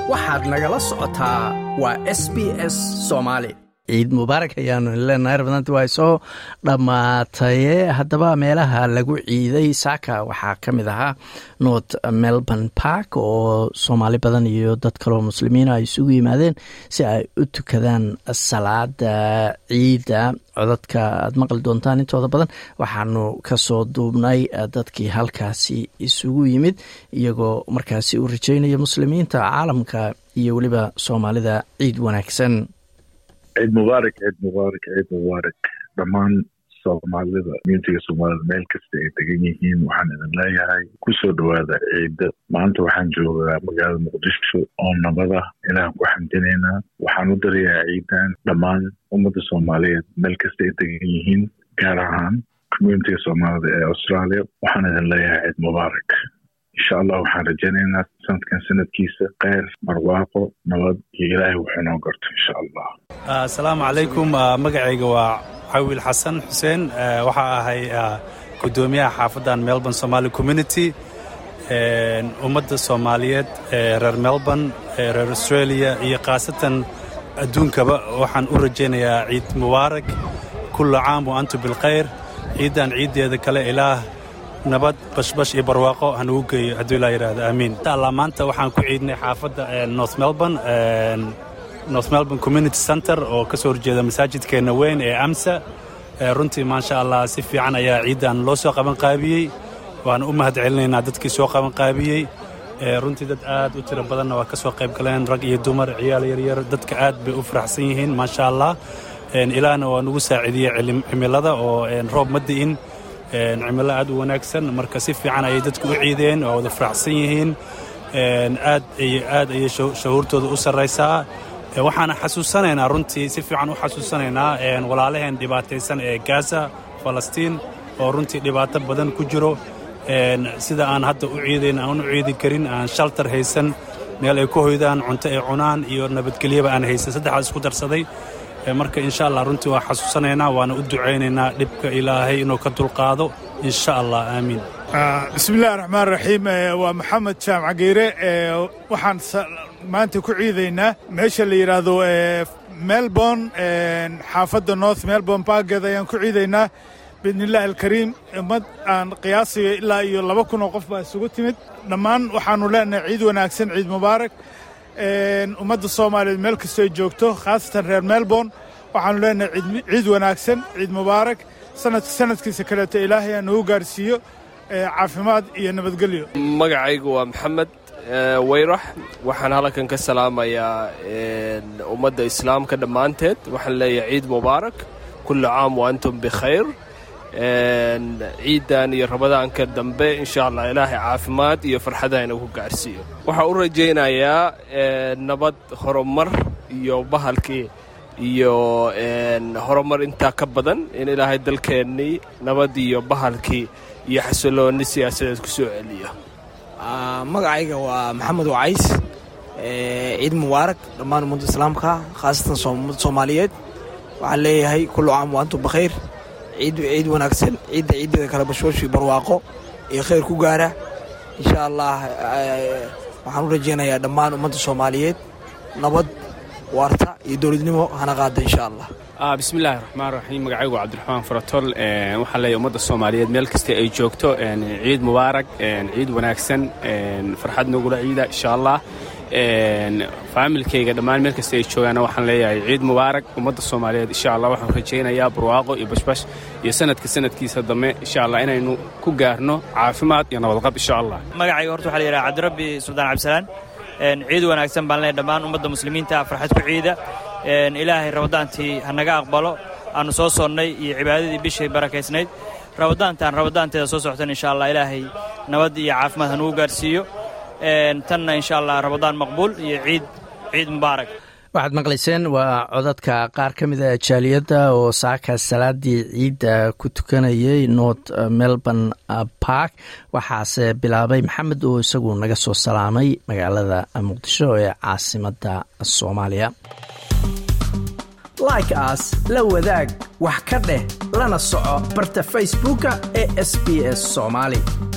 waxaad nagala socotaa waa s b s soomaali ciid mubaarak ayaanu leenahay rabadaanti waa soo dhammaataye haddaba meelaha lagu ciiday saaka waxaa ka mid ahaa north melbourne park oo soomaali badan iyo dad kaleo muslimiina ay isugu yimaadeen si ay u tukadaan salaada ciidda codadka aad maqli doontaan intooda badan waxaanu kasoo duubnay dadkii halkaasi isugu yimid iyagoo markaasi u rajeynaya muslimiinta caalamka iyo weliba soomaalida ciid wanaagsan ciid mubaarak ciid mubaarak ciid mubaarak dhammaan soomaalida communitiga soomaalida meel kasta ay degan yihiin waxaan idin leeyahay kusoo dhowaada ciidda maanta waxaan joogaa magaalada muqdisho oo nabada ilaah ku xamdinaynaa waxaan u darayaa ciidan dhammaan ummadda soomaaliyeed meel kasta ay degan yihiin gaar ahaan communitiga soomaalida ee australia waxaan idin leeyahay ciid mubaarak insha allah waxaan rajaynaynaa sanadkan sanadkiisa kheyr marwaaqo nabad iyo ilaahay wuxuu noo garto insha allah asalaamu calaykum magacayga waa cawil xasan xuseen waxaa ahay gudoomiyaha xaafaddan melbourne somaali community ummadda soomaaliyeed reer melbourne reer australia iyo khaasatan adduunkaba waxaan u rajaynayaa ciid mubaarak kulla caam wa antum bilkhayr ciiddan ciiddeeda kale ilaah nabad bashbash iyo barwaaqo hanugu geeyo hadduu ilaa yidhaahdo aamiin insha allah maanta waxaan ku ciidnay xaafadda north melbourne north melbourne community center oo ka soo horjeeda masaajidkeenna weyn ee amsa runtii maasha allah si fiican ayaa ciiddan loo soo qabanqaabiyey waana u mahad celinaynaa dadkii soo qabanqaabiyey runtii dad aad u tiro badanna waa ka soo qayb galeen rag iyo dumar ciyaal yaryar dadka aad bay u faraxsan yihiin maasha allah ilaahna waa nugu saaciidiyey cimilada oo roob ma di'in cimilo aad u wanaagsan marka si fiican ayay dadku u ciideen waa wada faraxsan yihiin aad aad ayay shahuurtooda u sarraysaa waxaana xasuusanaynaa runtii si fiican u xasuusanaynaa walaalaheen dhibaataysan ee gaza falastiin oo runtii dhibaato badan ku jiro sida aan hadda u ciidayn aan u ciidi karin aan shaltar haysan meel ay ku hoydaan cunto ay cunaan iyo nabadgelyaba aan haysan saddexdaas isku darsaday marka insha allah runtii waa xasuusanaynaa waana u ducaynaynaa dhibka ilaahay inuu ka dulqaado insha allah aamiin bismillahi raxmaan raxiim waa maxamed jaamac geyre waxaan maanta ku ciidaynaa meesha la yidhaahdo melbourne xaafadda north melbourne baaggeed ayaan ku ciidaynaa biidnillahi alkariim ummad aan qiyaasiyo ilaa iyo laba kun oo qof baa isugu timid dhammaan waxaannu leenahay ciid wanaagsan ciid mubaarak ummadda soomaaliyeed meel kastoy joogto khaasatan reer melbourne waxaannu leenahay ciid wanaagsan ciid mubaarak sanadka sanadkiisa kaleeto ilaahay aan nagu gaarsiiyo caafimaad iyo nabadgelyo magacaygu waa maxamed weyrax waxaan halkan ka salaamayaa ummadda islaamka dhammaanteed waxaan leeyahay ciid mubaarak kullu caam wa antum bikhayr ciiddan iyo rabadaanka dambe insha allah ilaahay caafimaad iyo farxada inagu gaarsiiyo waxaan u rajaynayaa nabad horumar iyo bahalkii iyo horumar intaa ka badan in ilaahay dalkeennii nabad iyo bahalkii iyo xasiloonni siyaasadeed ku soo celiyo magacayga waa maxamed wacays ciid mubaarak dhammaan ummadda islaamka khaasatan ummadda soomaaliyeed waxaan leeyahay kullu caam wa antum bakhayr ciid ciid wanaagsan ciidda ciiddeeda kale bashbashii barwaaqo iyo khayr ku gaara insha allah waxaan u rajaynayaa dhammaan ummadda soomaaliyeed nabad waarta iyo dowladnimo hana qaada insha allah bismillahi raxmaan raxiim magacaygu cabdiraxmaan faratol waxaan leeyahay ummadda soomaaliyeed meel kasta ay joogto ciid mubaarak ciid wanaagsan farxad nogula ciida insha allah faamilkayga dhammaan meel kasta ay joogaana waxaan leeyahay ciid mubaarak ummadda soomaaliyeed insha allah waxaan rajaynayaa barwaaqo iyo bashbash iyo sanadka sanadkiisa dambe insha allah inaynu ku gaarno caafimaad iyo nabadqab insha allah magacayga horta waxaa la yidhaha cabdirabbi suldaan cabdisalaan ciid wanaagsan baan leeyahay dhammaan ummadda muslimiinta farxad ku ciida ilaahay rabadaantii ha naga aqbalo aanu soo sonnay iyo cibaadadii bishay barakaysnayd rabadaantaan rabadaanteeda soo socotan insha allah ilaahay nabad iyo caafimaad ha nagu gaarsiiyo tanna insha allah rabadaan maqbuul iyo ciid ciid mubaarak waxaad maqlayseen waa codadka qaar ka mida jaaliyadda oo saaka salaadii ciidda ku tukanayay north melbourne park waxaase bilaabay maxamed oo isagu naga soo salaamay magaalada muqdisho ee caasimadda soomaaliya like aas la wadaag wax ka dheh lana soco barta facebooka ee sb s soomaali